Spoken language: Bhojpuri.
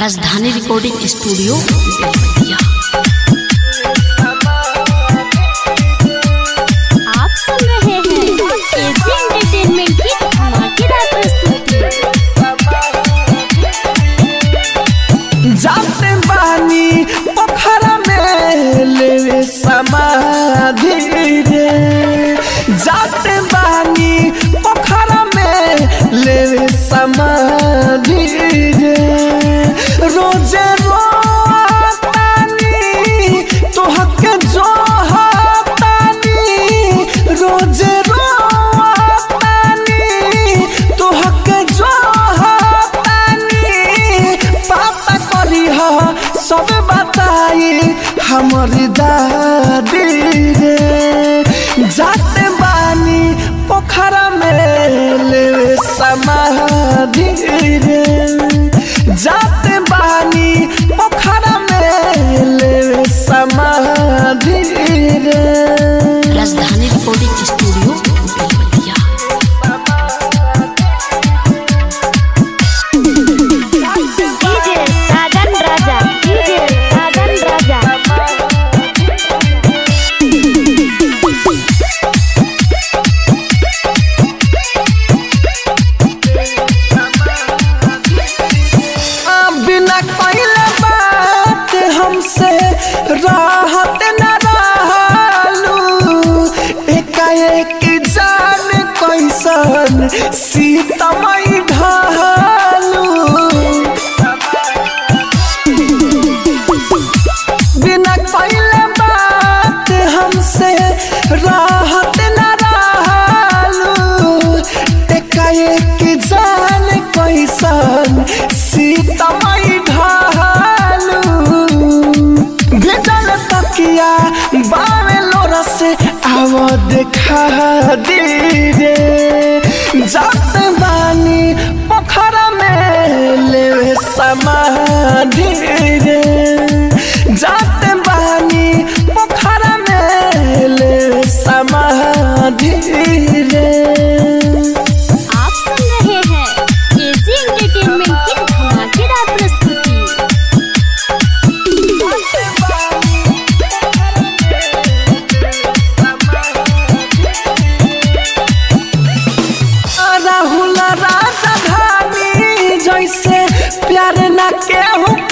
राजधानी रिकॉर्डिंग स्टूडियो बेलवतिया आप सुन रहे हैं एजी एंटरटेनमेंट की धमाकेदार प्रस्तुति जाते बानी पोखरा में लेवे समाधि रे जाते बानी पोखरा में लेवे समाधि रे रोजे रोतानी तोहके जो हतानी रोजे रोतानी तोहके जो हतानी पापा करी ह सब बताई हमारी दादी रे जाते बानी पोखरा में लेवे समाधि रे जाते बानी पोखरा में लेवे समाधि रे Rajdhani recording studio Belwatiya DJ Sajan Raja DJ Sajan Raja आ, बिना कइले बात हमसे राहत न रहलू एकाएक जान कैसन सीतमई ढालू बिना कइले बात हमसे राहत न रहलू एकाएक जान कैसन सीतमई ढालू भेजल तकिया बावे लोरा से आव देखा दी रे जात बानी पोखरा में लेवे समाधि रे जात बानी पोखरा में लेवे समाधि रे आप सुन रहे हैं एजी एंटरटेनमेंट की धमाकेदार प्रस्तुति राहुल राजधानी जैसे प्यार न केहू